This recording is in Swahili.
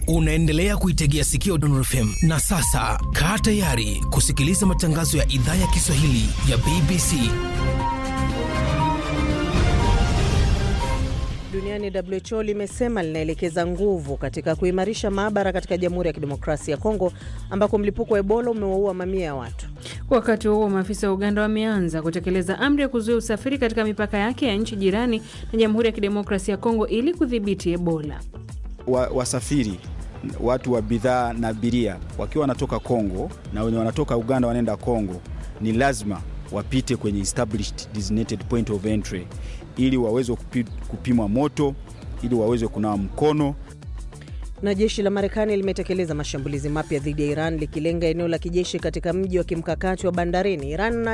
Unaendelea kuitegea sikio Dondor FM na sasa kaa tayari kusikiliza matangazo ya idhaa ya Kiswahili ya BBC. Duniani, WHO limesema linaelekeza nguvu katika kuimarisha maabara katika Jamhuri ya Kidemokrasia ya Kongo ambako mlipuko wa Ebola umewaua mamia ya watu. Wakati huo maafisa wa Uganda wameanza kutekeleza amri ya kuzuia usafiri katika mipaka yake ya nchi jirani na Jamhuri ya Kidemokrasia ya Kongo ili kudhibiti Ebola. Wa, wasafiri watu wa bidhaa na abiria wakiwa wanatoka Kongo na wenye wanatoka Uganda wanaenda Kongo ni lazima wapite kwenye established designated point of entry ili waweze kupi, kupimwa moto ili waweze kunawa mkono. Na jeshi la Marekani limetekeleza mashambulizi mapya dhidi ya Iran likilenga eneo la kijeshi katika mji wa kimkakati wa bandarini. Iran